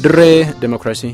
dirree demokiraasii.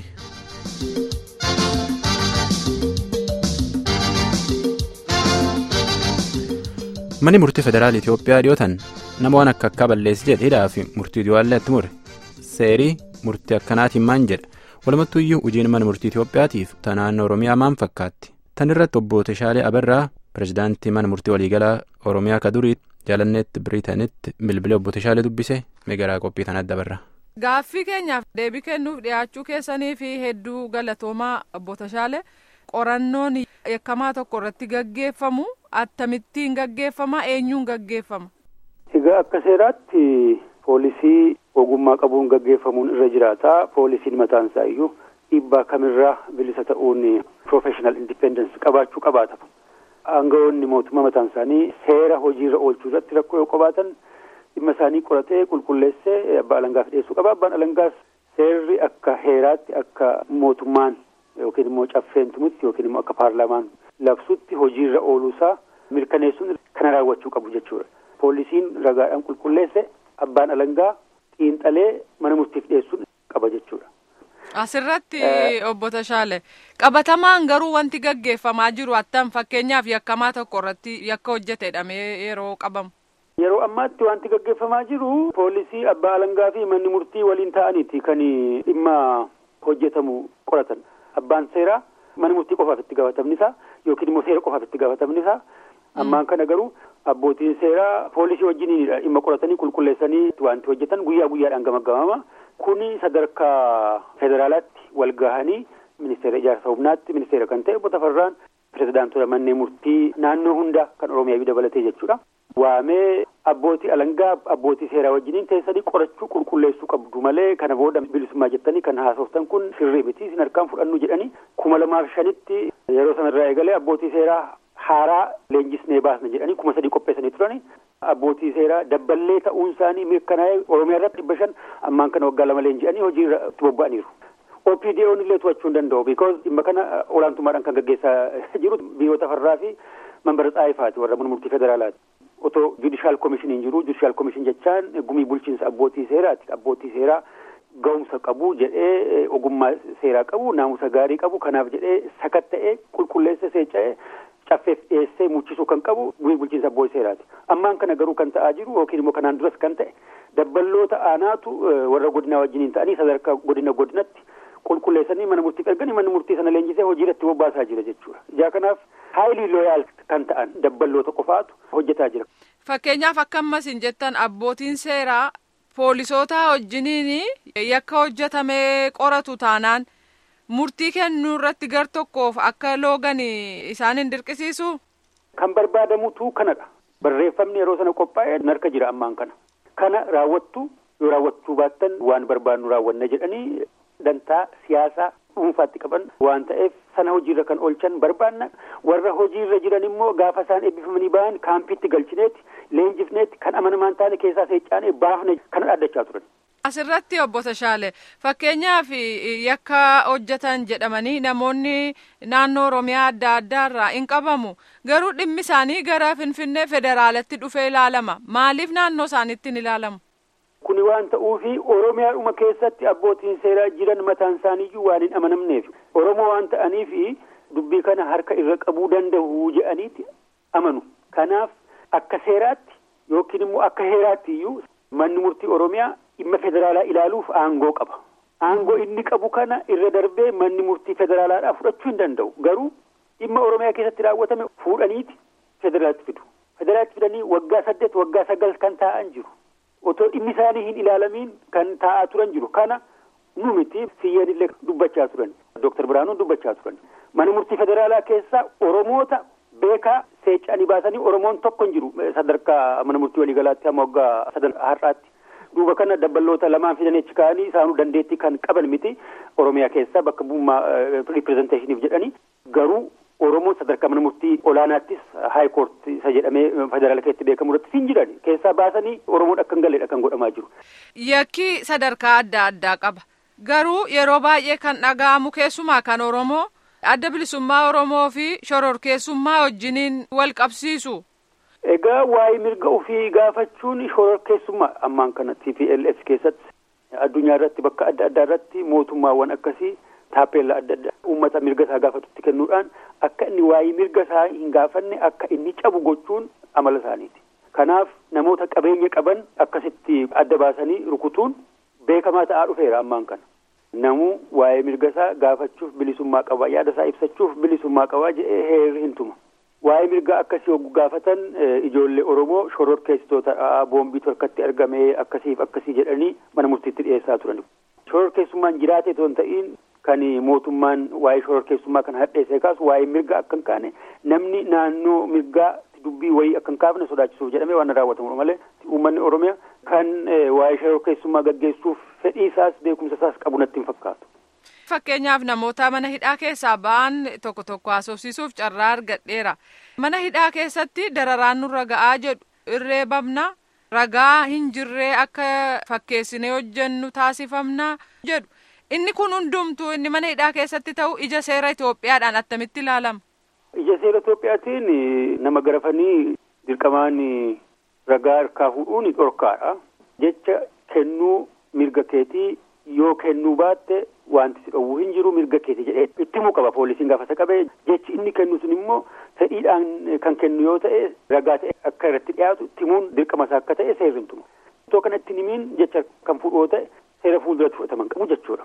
manni murtii federaala itiyoophiyaa dhiyootan nama waan akka akka balleessi jedhe hidhaa fi murtii du'aallee itti mure seerii murtii akkanaatiin maan jedha walumattuuyyuu hojiin mana murtii itiyoophiyaatiif ta naannoo oromiyaa maan fakkaatti tan irratti obbo Teshaalee Abarraa pirezidaantii mana murtii waliigalaa oromiyaa ka durii jaalanneetti biriitanitti bilbilee obbo Teshaalee dubbise meegaraa qophii tan adda barra. Gaaffii keenyaaf deebii kennuuf dhiyaachuu keessanii fi hedduu galatoomaa obbo Teshaalee qorannoon yakkamaa tokko irratti gaggeeffamu attamittiin gaggeeffama eenyuun gaggeeffama. Egaa akka seeraatti poolisii ogummaa qabuun gaggeeffamuun irra jiraata. Poolisiin mataan isaa iyyuu dhiibbaa kamirraa bilisa ta'uun professional independence qabaachuu qabaata. Aangawoonni mootummaa mataan isaanii seera hojiirra oolchuu irratti rakkoo yoo qabaatan dhimma isaanii qoratee qulqulleessee abbaa alangaaf dhiyeessuu qaba. Abbaan alangaas seerri akka heeraatti akka mootummaan yookiin immoo caffeentumutti yookiin immoo akka paarlaamaan labsutti hojiirra ooluusaa mirkaneessuun kana raawwachuu qabu jechuudha. Poolisiin ragaadhaan qulqulleesse abbaan alangaa xiinxalee mana murtiif dhiyeessuun qaba jechuudha. Asirratti obbo Tashaale qabatamaan garuu wanti gaggeeffamaa jiru attam fakkeenyaaf yakkamaa tokko irratti yakka hojjetedhamee yeroo qabamu. Yeroo ammaatti wanti gaggeeffamaa jiru poolisii abbaa alangaa fi manni murtii waliin ta'aniiti kan dhimma hojjetamu qoratan. Abbaan seeraa mana murtii qofaaf itti gaafatamni isaa yookiin immoo seera qofaaf itti gaafatamni isaa ammaan kana garuu abbootiin seeraa poolisii wajjiniinidha dhimma qoratanii qulqulleessanii wanti hojjetan guyyaa guyyaadhaan gamagamama. Kuni sadarkaa federaalaatti wal gahanii ministeera ijaarsa humnaatti ministeera kan ta'e obbo Tafarraan pirezidaantota manneen murtii naannoo hunda kan Oromiyaa dabalatee jechuudha. Waamee abbootii alangaa abbootii seeraa wajjiniin teessanii qorachuu qulqulleessuu qabdu malee kana booda bilisummaa jettanii kan haasoftan kun sirrii miti isin harkaan fudhannu jedhanii kuma lamaaf shanitti yeroo sanarraa eegalee abbootii seeraa haaraa leenjisnee baasna jedhanii kuma sadii qopheessanii turani. Abbootii seeraa dabballee ta'uun isaanii mirkanaa'ee Oromiyaa irratti dhibba shan ammaan kana waggaa lama leenji'anii hojiirra itti bobba'aniiru. OPDO'n illee to'achuu hin danda'u because dhimma kana olaantummaadhaan kan gaggeessaa jiru biyyoota farraa fi mambara xaayifaati warra mana murtii federaalaati. Otoo judishaal komishiniin jiru judishaal komishin jechaan gumii bulchiinsa abbootii seeraati. Abbootii seeraa ga'umsa qabu jedhee ogummaa seeraa qabu naamusa gaarii qabu kanaaf jedhee sakatta'ee qulqulleessee seecca'ee caffeef dhiyeessee muchisuu kan qabu gumii bulchiinsa abbootii seeraati. Ammaan kana garuu kan ta'aa jiru yookiin immoo kanaan duras kan ta'e dabballoota aanaatu warra godinaa wajjiniin ta'anii sadarkaa godina godinatti qulqulleessanii mana murtiif erganii manni murtii sana leenjisee hojiirratti bobbaasaa jira jechuudha. Ijaa kanaaf haayilii looyaal kan ta'an dabballoota qofaatu hojjetaa jira. Fakkeenyaaf akka ammas hin jettan abbootiin seeraa poolisoota wajjiniin yakka hojjetamee qoratu taanaan murtii kennuu irratti gar tokkoof akka loogan isaan hin dirqisiisu. Kan barbaadamutu kanadha. Barreeffamni yeroo sana qophaa'e narka jira ammaan kana. Kana raawwattu yoo raawwachuu baattan waan barbaadnu raawwanna jedhanii dantaa siyaasaa dhuunfaatti qaban waan ta'eef sana hojiirra kan oolchan barbaanna warra hojiirra jiran immoo gaafa isaan eebbifamanii ba'an kaampiitti galchineeti leenjifneeti kan amanamaan taane keessaa seeccaane baafne kana dhaaddachaa turan. Asirratti obbo Tashaale fakkeenyaaf yakka hojjetan jedhamanii namoonni naannoo Oromiyaa adda addaa irraa hin qabamu garuu dhimmi isaanii gara Finfinnee federaalatti dhufee ilaalama maaliif naannoo isaaniitti hin ilaalamu? Kuni waan ta'uufi Oromiyaadhuma keessatti abbootiin seeraa jiran mataan isaaniiyyuu waan hin amanamneef Oromoo waan ta'aniifi dubbii kana harka irra qabuu danda'u jedhaniiti amanu. Kanaaf akka seeraatti yookiin immoo akka heeraatti iyyuu manni murtii Oromiyaa dhimma federaalaa ilaaluuf aangoo qaba. Aangoo inni qabu kana irra darbee manni murtii federaalaadhaa fudhachuu hin danda'u. Garuu dhimma Oromiyaa keessatti raawwatame fuudhaniiti federaalaatti fidu. Federaalaatti fidanii waggaa saddeet waggaa sagal kan taa'an jiru. Otoo dhimmi isaanii hin ilaalamiin kan taa'aa turan jiru. Kana nu miti siyyeen illee dubbachaa turan. Dooktar Biraanuun dubbachaa turan. Mana murtii federaalaa keessaa Oromoota beekaa seeccanii baasanii Oromoon tokko hin jiru sadarkaa mana murtii waliigalaatti hamma waggaa sadan har'aatti. duuba kana dabballoota lamaan fidan achi ka'anii isaanuu dandeettii kan qaban miti oromiyaa keessaa bakka bu'ummaa ripirezenteeshiniif jedhanii garuu oromoon sadarkaa mana murtii olaanaattis haayikoort isa jedhamee federaala keessatti beekamu irratti hin jiran keessaa baasanii oromoon akka hin galleedha kan godhamaa jiru. Yakki sadarkaa adda addaa qaba garuu yeroo baay'ee kan dhaga'amu keessumaa kan oromoo adda bilisummaa oromoo fi shororkeessummaa wajjiniin wal qabsiisu. Egaa waa'ee mirga ofii gaafachuun shororkeessummaa ammaan kana TPLF keessatti addunyaa irratti bakka adda addaa irratti mootummaawwan akkasii taappeellaa adda addaa uummata mirga isaa gaafatutti kennuudhaan akka inni waa'ee mirga isaa hin gaafanne akka inni cabu gochuun amala isaaniiti. Kanaaf namoota qabeenya qaban akkasitti adda baasanii rukutuun beekamaa ta'aa dhufeera ammaan kana. Namuu waa'ee mirga isaa gaafachuuf bilisummaa qaba yaada isaa ibsachuuf bilisummaa qaba jedhee heerri hin tuma. Waa'ee mirgaa akkasii hogguu gaafatan ijoollee Oromoo shororkeessitoota boombiitu harkatti argamee akkasiif akkasii jedhanii mana murtiitti dhiyeessaa turan. Shororkeessummaan jiraate otoo hin ta'iin kan mootummaan waa'ee shororkeessummaa kana hadheessee kaasu waa'ee mirgaa akka hin kaane namni naannoo mirgaa dubbii wayii akka hin kaafne sodaachisuuf jedhamee waan raawwatamudha malee uummanni Oromiyaa kan waa'ee shororkeessummaa gaggeessuuf fedhii isaas beekumsa isaas qabu natti hin fakkaatu. Fakkeenyaaf namoota mana hidhaa keessaa ba'an tokko tokko haasofsiisuuf carraa argadheera. Mana hidhaa keessatti dararaan nurra ga'aa jedhu irree babna ragaa hin jirree akka fakkeessinee hojjennu taasifamna jedhu. Inni kun hundumtuu inni mana hidhaa keessatti ta'u ija seera Itoophiyaadhaan attamitti ilaalama? Ija seera Itoophiyaatiin nama garafanii dirqamaan ragaa harkaa fuudhuun dhorkaadha. Jecha kennuu mirga keetii yoo kennuu baatte wanti si dhowwuu hin jiru mirga keeti jedhee itti himuu qaba poolisiin gaafata qabee jechi inni kennu sun immoo fedhiidhaan kan kennu yoo ta'e ragaa ta'e akka irratti dhiyaatu timuun dirqama isaa akka ta'e seerri hin tumu. Itoo kana itti himiin jecha kan fuudhu yoo ta'e seera fuulduratti fudhataman qabu jechuudha.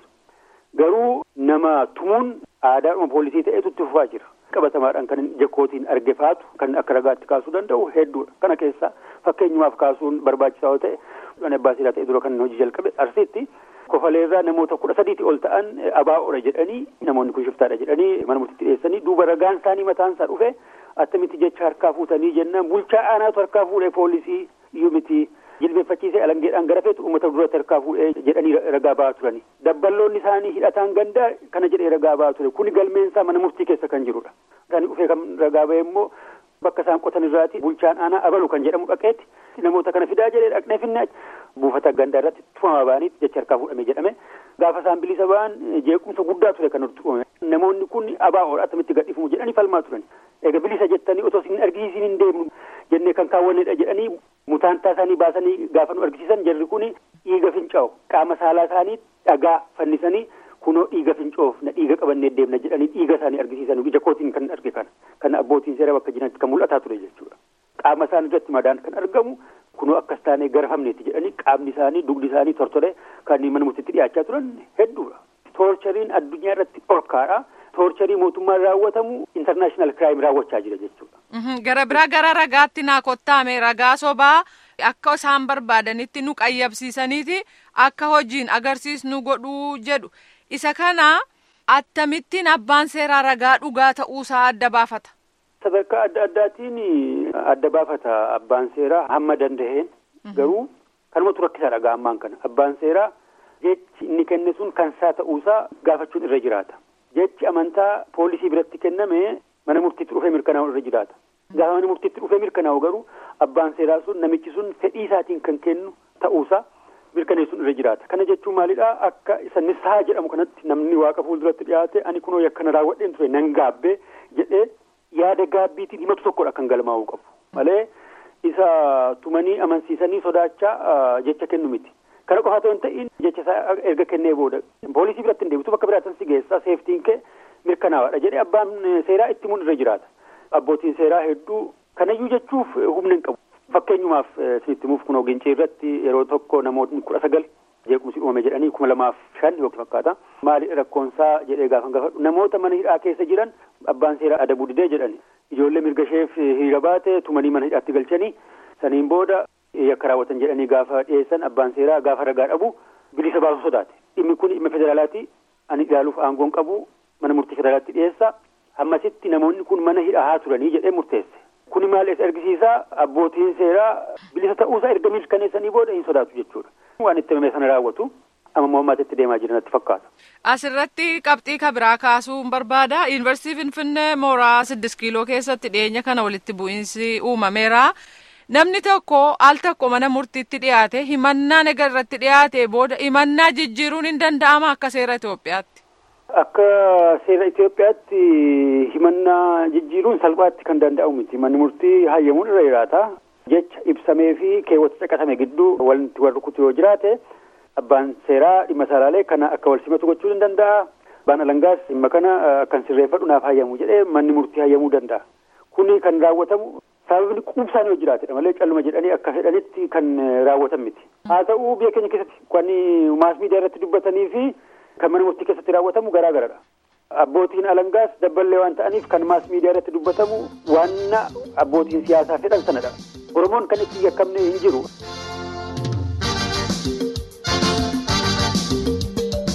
Garuu nama tumuun aadaadhuma poolisii ta'etu itti fufaa jira. qabatamaadhaan kan jakkootiin arge faatu kan akka ragaatti kaasuu danda'u hedduudha. Kana keessaa fakkeenyumaaf kaasuun barbaachisaa yoo ta'e abbaa seeraa ta'e dura kan hojii jalqabe arsiitti kofaleerraa namoota kudha sadiiti ol ta'an abaa'oodha jedhanii namoonni kun shiftaadha jedhanii mana murtiitti dhiyeessanii duuba ragaan isaanii mataan isaa dhufe attamitti jecha harkaa fuutanii jennaan bulchaa aanaatu harkaa fuudhee poolisii iyyuu miti jilbeeffachiisee alangeedhaan gara feetu uummata duratti harkaa fuudhee jedhanii ragaa ba'aa turani. Dabballoonni isaanii hidhataan gandaa kana jedhee ragaa ba'aa ture kuni galmeensaa mana murtii keessa kan jirudha. Isaanii dhufee kan ragaa ba'e immoo bakka isaan qotan irraati bulchaan aanaa abalu kan jedhamu dhaqeetti namoota kana fidaa jedhee dhaqnee finne buufata gandaa irratti tufamaa ba'anii jecha harkaa fuudhame jedhame gaafa isaan bilisa ba'an jeequmsa guddaa ture kan nutti uumame namoonni kun abaa'oodha attamitti gadhiifamu jedhanii falmaa turan egaa bilisa jettanii otoo isin argisiisin hin deemnu jennee kan kaawwannedha jedhanii mutaantaa isaanii baasanii gaafa nu argisiisan jarri kun dhiiga fincaa'u qaama saalaa isaanii dhagaa fannisanii kunoo dhiiga fincoof na dhiiga qabannee deemna jedhanii dhiiga isaanii argisiisan ija kootiin kan arge kana kan abbootiin seera bakka jiranitti kan mul'ataa ture jechuudha. Qaama isaanii irratti madaan kan argamu kunoo akkas taanee garafamneeti jedhanii qaamni isaanii dugdi isaanii tortore kan mana murtiitti dhiyaachaa turan hedduudha. Toorchariin addunyaa irratti dhorkaadha. Toorcharii mootummaan raawwatamu intarnaashinaal kiraayim raawwachaa jira jechuudha. Gara biraa gara ragaatti naa kottaame ragaa sobaa akka isaan barbaadanitti nu qayyabsiisaniiti akka hojiin agarsiisnu godhuu jedhu. Isa kana akkamittiin abbaan seeraa ragaa dhugaa ta'uusaa adda baafata. Sadarkaa adda addaatiin adda baafata abbaan seeraa hamma danda'een garuu kanumatu rakkisaa dhagaa ammaan kana abbaan seeraa jechi inni kenne sun kan isaa ta'uusaa gaafachuun irra jiraata. Jechi amantaa poolisii biratti kenname mana murtiitti dhufee mirkanaa'u irra jiraata. Gaafa mana murtiitti dhufee mirkanaa'u garuu abbaan seeraa sun namichi sun fedhii isaatiin kan kennu ta'uusaa mirkaneessuun irra jiraata. Kana jechuun maalidhaa akka isa nisaa jedhamu kanatti namni waaqa fuulduratti dhiyaate ani kunoo yakkana raawwadheen ture nan gaabbee jedhee yaada gaabbiitiin himatu tokkodha kan galmaa'uu qabu. Malee isa tumanii amansiisanii sodaachaa jecha kennu miti. Kana qofa otoo hin ta'in jecha isaa erga kennee booda poolisii biratti hin deebitu bakka biraatan si geessaa seeftiin kee mirkanaawaadha jedhee abbaan seeraa itti himuun irra jiraata. Abbootiin seeraa hedduu kanayyuu jechuuf humna hin qabu. Fakkeenyumaaf isinitti himuuf kunoo gincii irratti yeroo tokko namootni kudha sagal jeequmsi uumame jedhanii kuma lamaaf shan yookiin fakkaata. Maali rakkoonsaa jedhee gaafa gaafadhu namoota mana hidhaa keessa jiran abbaan seeraa adabuu didee jedhani. Ijoollee mirga isheef hiriira baate tumanii mana hidhaatti galchanii saniin booda yakka raawwatan jedhanii gaafa dhiyeessan abbaan seeraa gaafa ragaa dhabu bilisa baasuu sodaate. Dhimmi kun dhimma federaalaati ani ilaaluuf aangoon qabu mana murtii federaalaatti dhiyeessa. Hammasitti namoonni kun mana hidhaa haa turanii jedhee murteesse. Kuni maal argisiisaa abbootiin seeraa bilisa ta'uusaa erga mirkaneessanii booda hin sodaatu jechuudha. Waan itti himame sana raawwatu amma mo'ammaatti deemaa jiran natti fakkaata. Asirratti qabxii kabiraa kaasuun barbaada. Yuunivarsiitii Finfinnee mooraa siddis kiiloo keessatti dhiyeenya kana walitti bu'iinsi uumameera. Namni tokko al tokko mana murtiitti dhiyaate himannaan egaa irratti dhiyaate booda himannaa jijjiiruun hin danda'ama akka seera Itoophiyaatti. Akka seera Itoophiyaatti himannaa jijjiiruun salphaatti kan danda'amu miti. Manni murtii hayyamuun irra jiraata. Jecha ibsamee fi keewwata caqasame gidduu wanti wal rukutu yoo jiraate abbaan seeraa dhimma isaalaalee kana akka wal simatu gochuu ni danda'a. Abbaan alangaas dhimma kana akkan sirreeffadhu naaf hayyamu jedhee manni murtii hayyamuu danda'a. Kuni kan raawwatamu sababni quubsaan yoo jiraatedha malee calluma jedhanii akka fedhanitti kan raawwatan miti. Haa ta'u biyya keenya keessatti kan maas miidiyaa irratti dubbatanii fi kan mana murtii keessatti raawwatamu garaa garadha. Abbootiin alangaas dabballee waan ta'aniif kan maas miidiyaa irratti dubbatamu waan abbootiin siyaasaa fedhan sanadha. Oromoon kan itti yakkamne hin jiru.